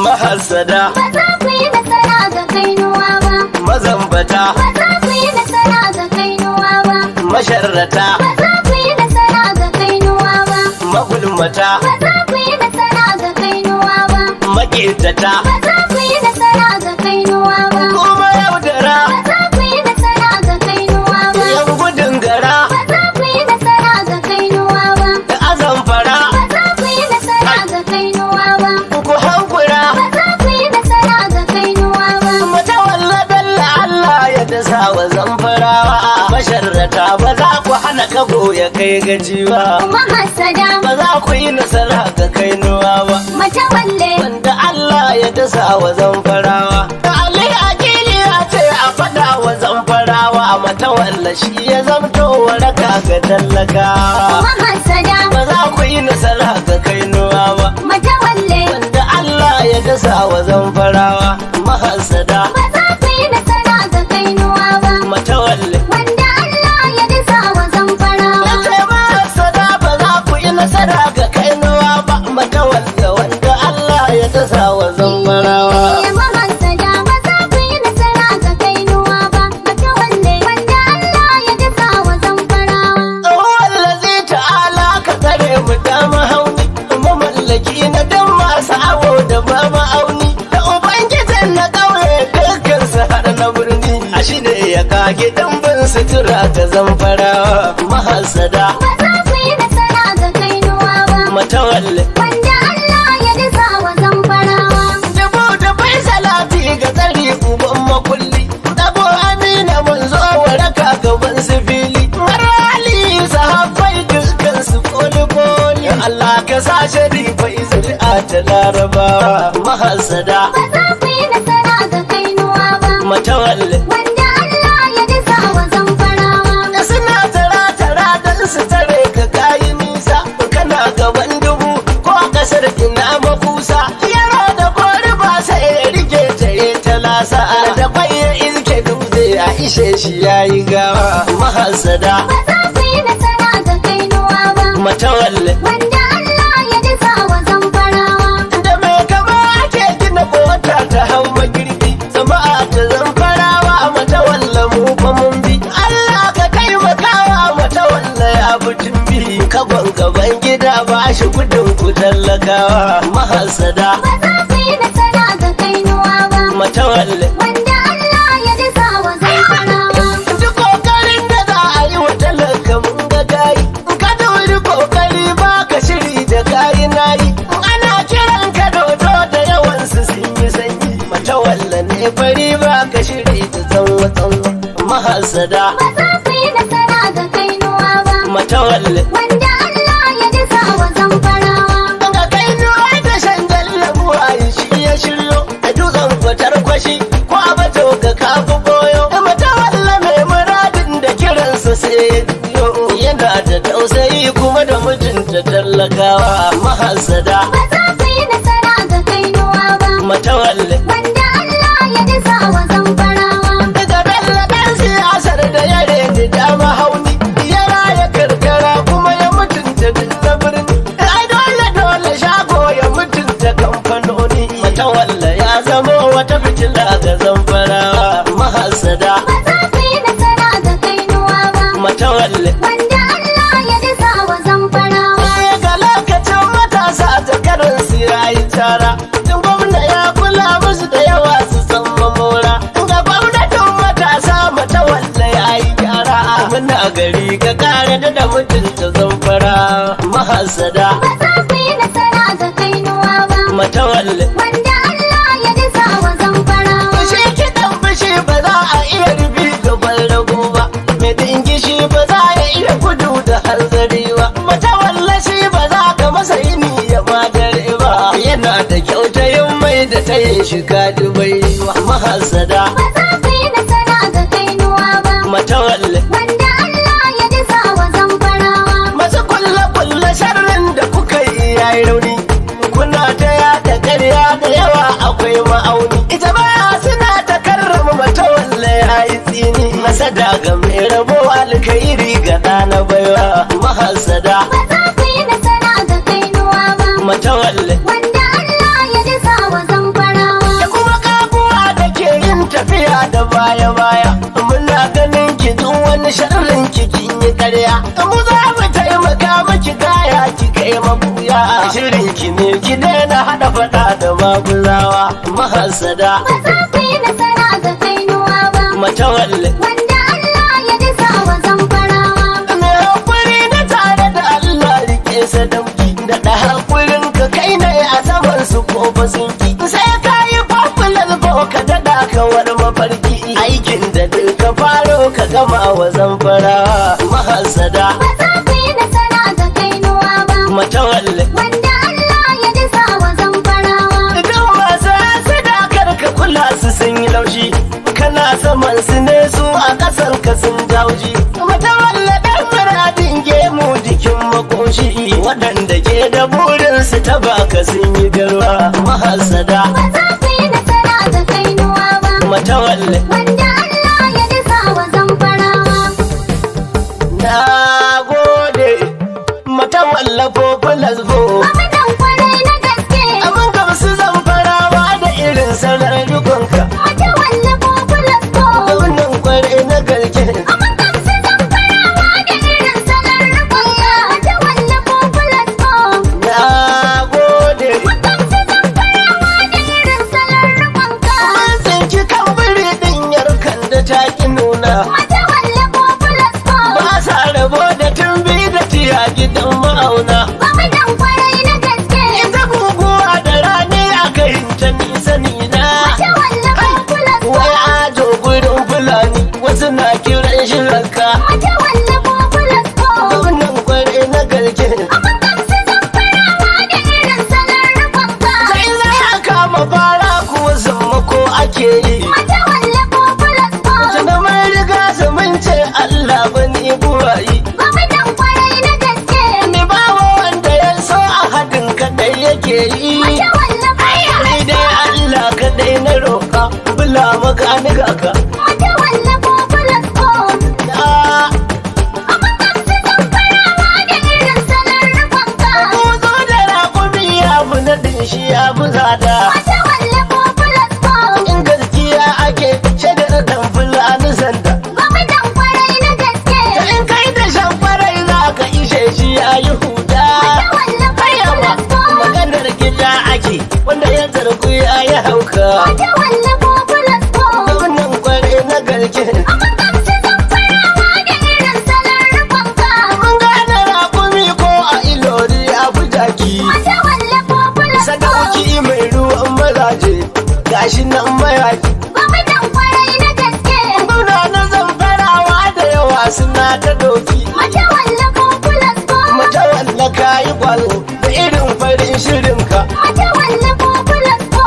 mahasada ba za ku yi nasara ga kainuwa ba mazambata ba za ku yi nasara ga kainuwa ba masharrata ba za ku yi nasara ga kainuwa ba magulmata ba za ku yi nasara ga kainuwa ba maƙetata ba za ku yi nasara ga kainuwa ba kuma yaudara ba za ku yi nasara ga kainuwa ba yan gudun gara ba za ku yi nasara ga kainuwa ba da azamfara ba za ku yi nasara ga kainuwa ba ku hankura ba za ku yi nasara ga kainuwa ba mata walla dalla Allah ya dasa wa zamfarawa masharrata ba za ku hana kago ya kai gaji ba kuma hasada ba za ku yi nasara ga kainuwa ba mata walle wanda Allah ya dasa wa zamfarawa da Ali Akili ya ce a faɗa wa zamfarawa mata walla shi ya zamto waraka ga tallaka kuma hasada ba za ku yi nasara ga kainuwa ba mata walle wanda Allah ya dasa wa zamfarawa mahasada ba za ku yi nasara ga kainuwa ba matawalle wanda Allah ya dasa wa zamfarawa Yace mahasada ba za ku yi nasara ga kainuwa ba matawalle wanda Allah ya dasa wa zamfarawa Ya mahasada ba za ku yi nasara ga kainuwa ba mata walle wanda Allah ya dasa wa zamfarawa wallazi ta'ala ka tsare mu da mahauni mamallaki na dan masu awo da ba ma'auni da ubangijin na ƙauye dukkan su har na birni a shi ne ya kage dambin sutura ta zamfarawa mahasada ba za ku yi nasara ga kainuwa ba matawalle wanda Allah ya dasa wa zamfarawa Dubu da bai salati ga tsari uban makulli Dabo amina mun zo waraka gaban su fili Har hali sahabbai dukkan su koli koli Allah ka sa sharifa izri'a ta larabawa mahasada ba za ku yi nasara ga kainuwa ba matawalle wanda Allah ya dasa wa zamfarawa da suna tara tara don su tare ka kayi nisa kana gaban dubu ko a kasar ina makusa yaro da kori ba sai ya rike ta yi talasa da kwaye iske dutse a ishe shi yayi gawa mahasada ba za ku yi nasara ga kainuwa ba matawalle wanda Allah ya dasa wa zamfarawa da mai kama ake gina mota ta hau magirbi jama'a ta zamfarawa matawalla mu fa mun bi Allah ka taimakawa matawalla ya butun bi kagon gaban gida ba shi gudun ku tallakawa mahasada ba za ku yi nasara ga kainuwa ba matawalle wanda Allah ya dasa wa zamfarawa duk kokarin da za a yi wa talaka mun ga gayi ka dauri kokari ba ka shiri da kayi nayi ana kiran ka dodo da yawan su sun yi sanyi matawalla ne fari ba ka shiri da tsanwa tsanwa mahasada ba za ku yi nasara ga kainuwa ba matawalle wanda Allah ya dasa wa zamfarawa ga kai nuwa da shangal labuwa shi ya shiryo da dutsen fitar kwashi ko a bato ka kafu boyo matawalla mai muradin da kiransa sai ya biyo yana da tausayi kuma da mutunta talakawa mahasada ba za ku yi nasara ga kainuwa ba matawalle wanda Allah ya dasa wa zamfarawa daga bello ɗan siyasar da ya rede dama hauni ya raya karkara kuma ya mutunta duk na birni ai dole dole shago ya mutunta kamfanoni matawalla ya zama wata fitila ga zamfarawa mahasada ba za ku yi nasara ga kainuwa ba matawalle wanda Allah ya dasa wa zamfarawa ga lokacin matasa ta karin sirayi tara tun gwamna ya kula musu da yawa su san mamora ga gwamnatin matasa mata wanda ya yi gyara muna gari ka kare da da mutunta zamfara mahasada ba za ku yi nasara ga kainuwa ba mata walle wanda Allah ya dasa wa zamfarawa fushi kiɗan fushi ba za a iya rubi gaban rago ba mai dingishi ba za ya iya gudu da hanzari ba mata wallashi ba za ka masa yini ya madare ba yana da kyautayin mai da ta yi shiga dubai wa mahasada ba za ku yi nasara ga kainuwa ba mata walle wanda Allah ya dasa wa zamfarawa masu kulle kulle sharrin da kuka yi yayi rauni kuna ta yada ƙarya da yawa akwai ma'auni ita baya suna ta karrama mata walle yayi tsini masada ga mai rabo alkairi ga ɗana baiwa mahasada ba za ku yi nasara ga kainuwa ba mata walle wanda Allah ya dasa wa zamfarawa baya baya muna ganin ki duk wani sharrin ki kin yi karya mu za mu taimaka miki gaya ki kai mabuya shirin ki ne ki daina hada fada da maguzawa mahasada Ba za ku yi nasara ga kainuwa ba. matawalle Wanda Allah ya dasa wa zamfarawa. mai hakuri na tare da Allah rike sadauki da da hakurin ka kai ne a saman su ko basinki sai ka yi popular ko ka dada kawar mafarki aikin da duk ka faro ka gama wa zamfara mahasada Ba za ku yi nasara ga kainuwa ba. matawalle Wanda Allah ya dasa wa zamfarawa. idan masu sadakar ka kula su sun yi laushi kana saman su ne su a ƙasar ka sun jauji matawalle ɗan muradin gemu jikin makoshi waɗanda ke da burin su ta baka sun yi garwa mahasada Ba za ku yi nasara ga kainuwa ba. matawalle Wanda Allah ya dasa wa zamfarawa. na gode matawalle ko filasbo Mamadan kwarai na gaske. abin gamsu zan farawa da irin sanar dukanka Mata walla ko fulasko. wannan kwarai na garke Aman gamsu zamfarawa da irin salar rukunka. Mata walla ko fulasko. na gode Gamsu zamfarawa da irin salar rukunka. Mun tsinci kan biri din yarkan da ta ki nuna Mata walla ko fulasko. ba sa rabo da tumbi da tiya gidan ma'auna Mamadan kwarai na gaske. ita guguwa da rani a kai ta nisa nina Mata walla ko fulasko. wai ajo gurin fulani wasu na kiran shi ranka Mata walla ko fulasko. wannan kwarai na garke Aman gamsu zamfarawa da irin salar rukunka. sai za a kama fara kuwa sammako ake yi Mata walla ko fulasko. tuna mai riga su mun ce Allah bani buwayi Mamadan kwarai na gaske. Ni bawa wanda ya so a hadin kadai yake yi. Mata walla ko Ni dai Allah kadai na roƙa, bula maka ni gaka. Mata walla ko fulasko. Da Aman gamsu zamfarawa da irin salar rukunka. kuzo da raƙumi ya fi naɗin shi ya fi zada. Mata walla ko fulasko. In gaskiya ake shagar dan fulani sanda. Mamadan kwarai na gaske. In kai da shan farai za ka ishe shi ya yi huda. Mata walla ko Ayawa fulasko. maganar gida ake wanda ya zargu ya yi hauka. Mata walla ko fulasko. Wannan kwarai na garke. Aman gamsu zamfarawa da irin salar rukunka. Mun gane raƙumi ko a ilori a bujaki. Mata walla ko fulasko. Sadauki mai ruwan mazaje, gashi nan mayaki. Mamadan kwarai na gaske. Muna na zamfarawa da yawa suna ta doki. Mata walla ko fulasko. Mata walla ka yi kwalo da irin farin shirinka. Mata walla ko fulasko.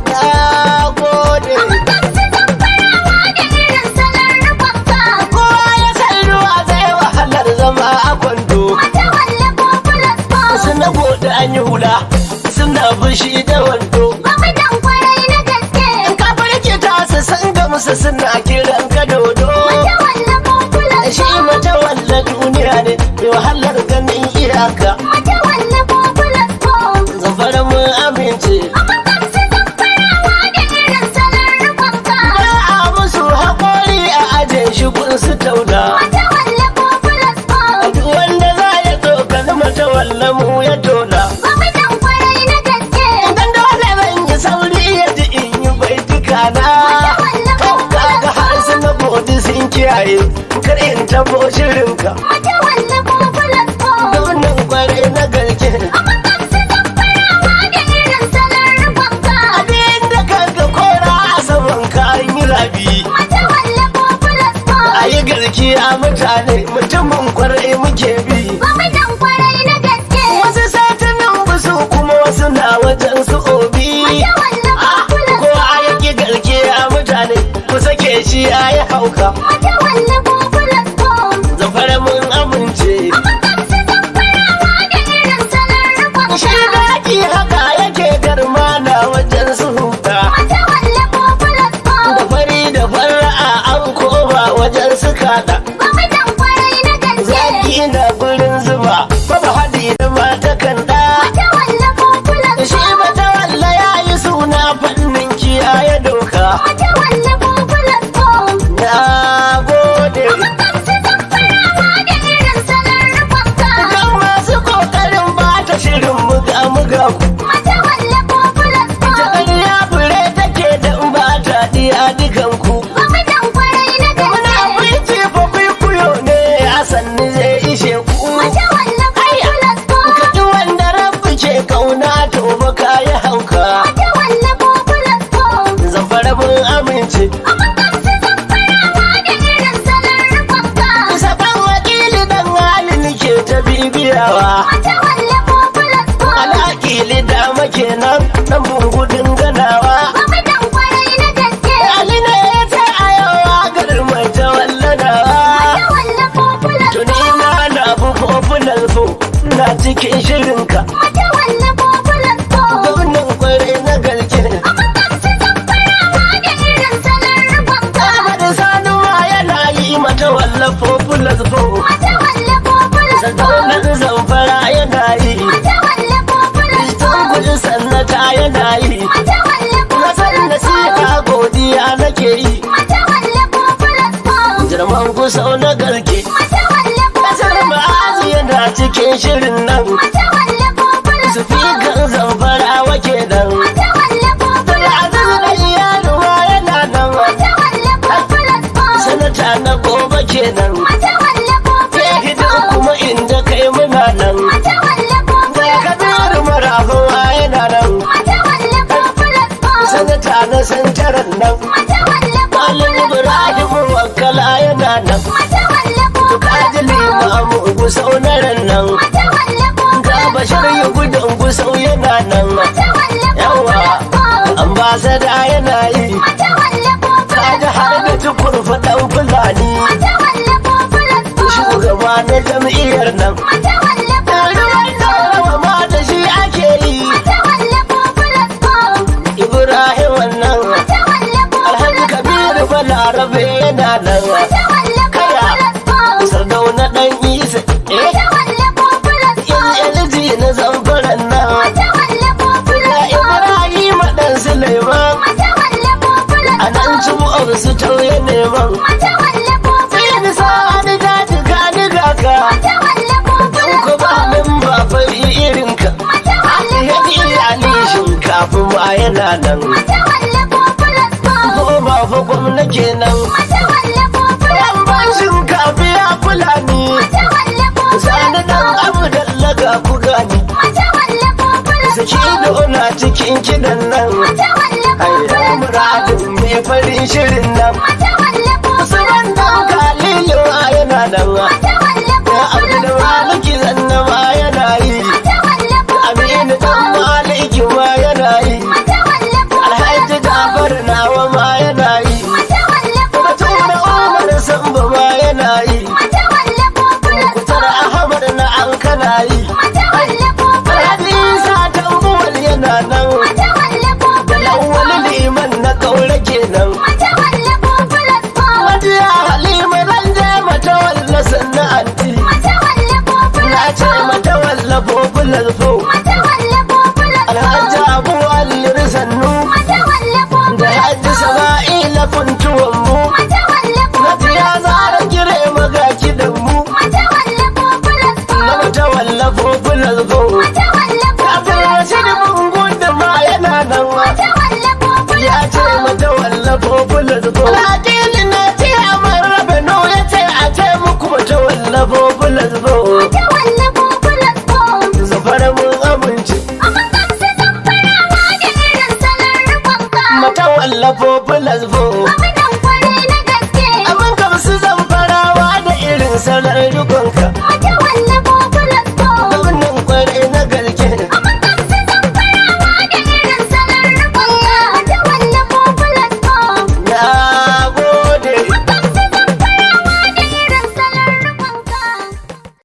Na gode. Aman gamsu zamfarawa da irin salar rukunka. Kowa ya san ruwa zai wahalar zama a kwando. Mata walla ko fulasko. Suna gode an yi hula, suna fushi da wando. Mamadan kwarai na gaske. In ka farke ta su san gamsu suna kiran ka dodo. Mata walla ko shi fulasko. mata walla duniya ne mai wahalar ganin iyaka Mata walla ko fulasko. zafara mun amince Aman gamsu zamfarawa da irin salar rukunka. ba a musu haƙori a ajin shi kun su tauna Mata walla ko fulasko. duk wanda za ya tsokani mata walla mu ya tona Mamadan kwarai na gaske. idan dole zan yi sauri ya ji in yi baituka na kaga har su na bodi sun kiyaye kar in tabo shirinka Mata walla ko fulasko. wannan kwarai na garke Aman gamsu zamfarawa da irin salar rukunka. abin da kanka kora a saman ka an yi rabi Mata walla ko fulasko. a yi garkiya mutane mutumin kwarai muke bi Mamadan kwarai na gaske. wasu satanin busu kuma wasu na wajen su obi Mata walla ko ko fulasko. a yi garkiya mutane ku sake shi a yi hauka Mata walla ko fulasko. zafara mun ga ku Mata wallafo plus ta four. ƙarya fure take da in ba ta diya dukan ku Gwamnan kwarai na muna gaske. fice fa kuyo ne a sannu zai ishe ku Mata wallafo plus four. kaɗi wanda rabu ce kauna to ba ka yi hauka Mata wallafo plus four. zafara mun amince Amma gamsu zan farawa da irin salon rufanka. saban wakili dan halin ke ta bibiyawa Mata wallafo plus four. alakili dama kenan dan gudun ganawa Gwamnan kwarai na gaske. ali ne ya ta ayawa garma ta wallanawa Mata wallafo plus tuni four. ma na bu popular fo na cikin shirinka Mata wallafo plus four. gwamnan kwarai na galke Amma gamsu zan farawa da irin salon rufanka. Ahmad Sani ma yana yi mata wallafo popular fo Mata wallafo plus four. Sadaunar zamfara yana yi Mata wallafo plus Tun four. gudun sannata yana yi Mata wallafo Na san plus four. nasiha godiya nake yi Mata wallafo plus four. Jirman kusau na garke Mata wallafo Kasar plus ma'azi yana cikin shirin nan Mata wallafo plus Su fi kan zamfara wake nan Mata wallafo plus Aziz da iyaluwa yana nan Mata wallafo plus Sanata na gobe kenan Mata wallafo Sai plus hidan kuma inda kai muna nan Mata wallafo Ga plus kabiru marahuwa yana nan Mata wallafo plus Sanata na santaran nan Mata wallafo Malam Ibrahim wakala yana nan Mata wallafo Kaji limamu gusau na ran nan Mata wallafo Ga bashir ya gudun gusau yana nan Mata wallafo Yawa ambasada yana yi Mata wallafo Kaji har da tukur faɗan fulani Mata wallafo Shugaba na jam'iyyar nan Mata wallafo Ruwan rawa ma da shi ake yi Mata wallafo Ibrahim wannan Mata wallafo Alhaji Kabiru Balarabe yana nan Mata wallafo Sardauna ɗan Isa Eh Mata wallafo LG na zamfaran nan Mata wallafo Ga Ibrahim ɗan Suleiman Mata wallafo a nan cibu'ar su tauye neman Mata wallafo sai ni sa'ani ta jika ni gaka Mata wallafo don ku ba min ba fari irin ka Mata ya wallafo ji ali shinkafa ma yana nan Mata wallafo ko ba fa gwamna kenan Mata wallafo yan ban shinkafa ya kula ni Mata wallafo sani dan abu dallaga ku gani Mata wallafo saki da ona cikin kidan nan Mata wallafo ai muradin mai farin shirin nan Mata wallafo Usman dan Kalilu ma yana nan Mata wallafo Ya Abdul Maliki zanna ma yana yi Mata wallafo Aminu dan Maliki ma yana yi Mata wallafo Alhaji Jafar nawa ma yana yi Mata wallafo Batura Umar Samba ma yana yi Mata wallafo Kutar Ahmad na an kana yi Mata wallafo Alhaji Isa Tambuwal yana nan Mata wallafo Da Lawal Liman na kaura kenan Mata wallafo Hajiya Halima zan je mata walla sannan anti Mata wallafo Na ce mata walla popular fo Mata wallafo Alhaji Abu Alir Sannu Mata wallafo da Haji Sama'ila kuntuwan mu Mata wallafo na ya zara gire maga kidan mu Mata wallafo na mata walla popular fo Mata wallafo Abdul Rashid Bungun da ma yana nan wa Mata wallafo ya ce mata walla popular fo Alhaji na ce a marrabe no ya ce a ce muku mata walla popular fo Mata wallafo Zafara mun amince Amma gamsu zan farawa da irin salon rufanka mata walla popular fo Gwamnan kwarai na gaske Amin gamsu zan farawa da irin salar dukanka